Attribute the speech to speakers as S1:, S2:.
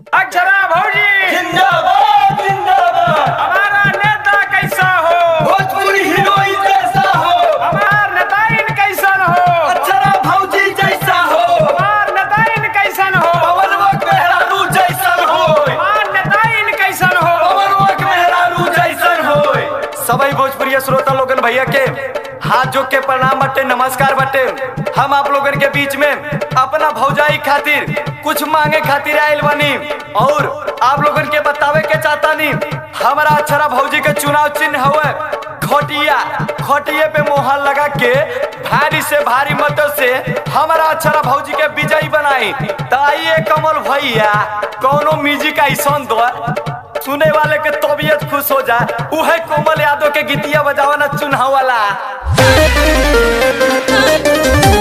S1: अक्षरा भौजी
S2: जिंदाबाद जिंदाबाद
S1: हमारा नेता कैसा हो
S2: भोजपुरी हीरोइन जैसा हो
S1: हमार नेताइन कैसन हो
S2: अक्षरा भौजी जैसा हो
S1: हमार नेताइन कैसन हो
S2: पवनवक मेहरारू जैसन हो
S1: हमार नेताइन कैसन हो
S2: पवनवक मेहरारू जैसन हो सभी भोजपुरी श्रोता लोगन भैया के हाथ जोक के प्रणाम बटे नमस्कार बटे हम आप लोगन के बीच में अपना भौजाई खातिर कुछ मांगे खातिर आयल बनी और आप लोगन के बतावे के चाहता नी हमारा अक्षरा भौजी के चुनाव चिन्ह हुए खटिया खटिए पे मोहर लगा के भारी से भारी मतों से हमारा अक्षरा भौजी के विजयी बनाई तो आइए कमल भैया कौनो म्यूजिक ऐसा दो सुने वाले के तबीयत खुश हो जाए उहे कोमल यादव के गीतिया बजावा ना चुनाव वाला
S3: Thank you.